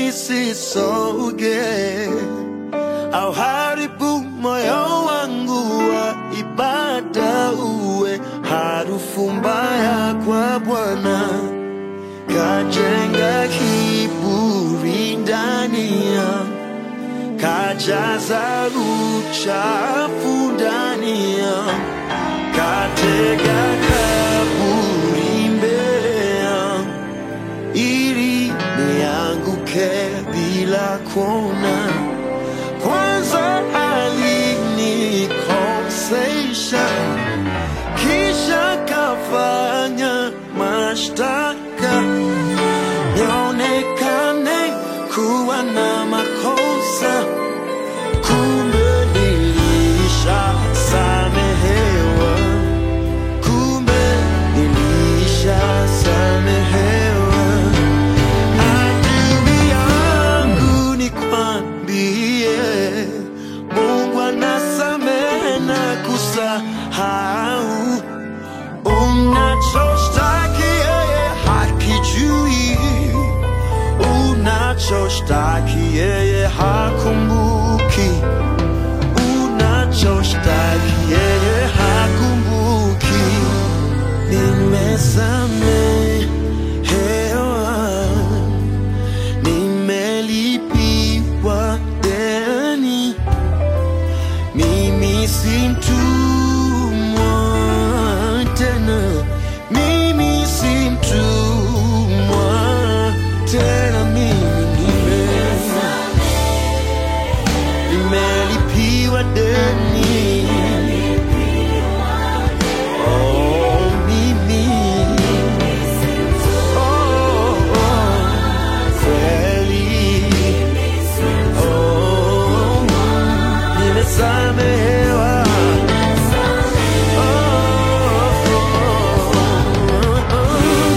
nisisoge au haribu moyo wangu wa ibada uwe harufu mbaya kwa Bwana, kajenga kiburi ndani yangu kajaza uchafu ndani yangu, katega kaburi mbele yangu, ili nianguke bila kuona. Kwanza alinikosesha, kisha kafanya mashtaka nionekane kuwa na makosa, kumbe nilishasamehewa, kumbe nilishasamehewa. Adui yangu nikwambie, Mungu anasamehe na kusahau unachoshtaki yeye hakijui unachoshtaki yeye hakumbuki, unachoshtaki yeye hakumbuki. Nimesamehewa, nimelipiwa deni, mimi si mtumwa tena, mimi si mtumwa tena, mimi nime nimelipiwa deni. Oh, mimi oh, oh, kweli oh, nimesamehewa. Oh, oh, oh,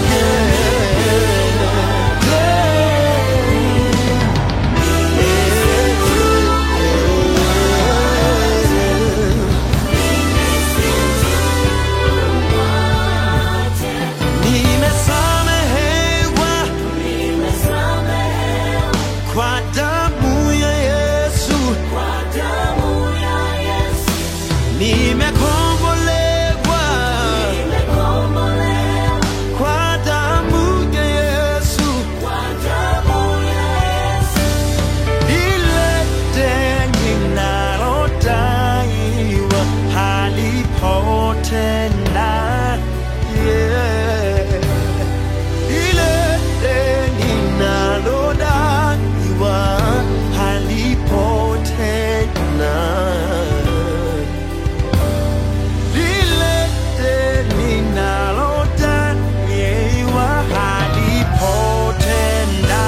Nimesamehewa kwa damu ya Yesu, nimekombolewa kwa damu ya Yesu, ile deni nalodaiwa halipo tena. Yeah. Ile deni nalodaiwa halipo tena. Lile deni nalodaiwa halipo tena.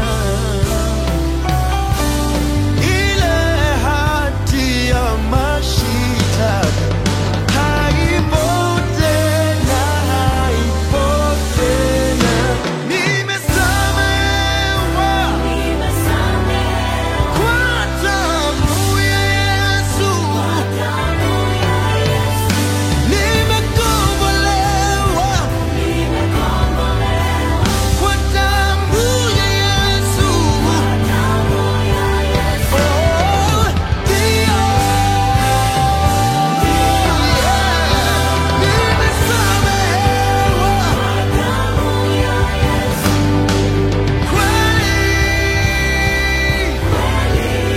Ile hati ya mashitaka haipo tena, haipo tena. Nimesamehewa kwa damu ya Yesu. Nimekombolewa kwa damu ya Yesu. Oh, ndio. Nimesamehewa kweli.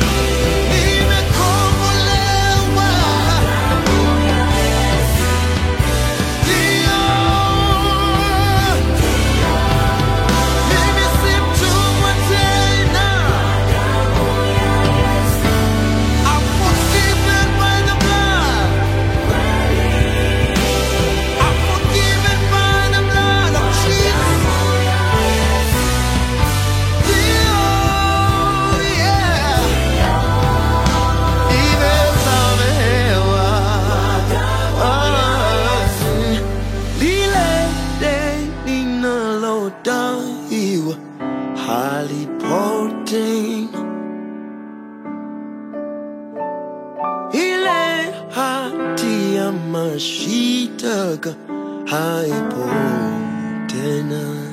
Nimekombolewa ndio. Mimi si mtumwa tena. I'm forgiven by the blood. I'm forgiven by the blood of Jesus. Ndio, yeah. Nimesamehewa. Ah, lile deni nalodaiwa halipo tena. ile hati ya mashitaka haipo tena.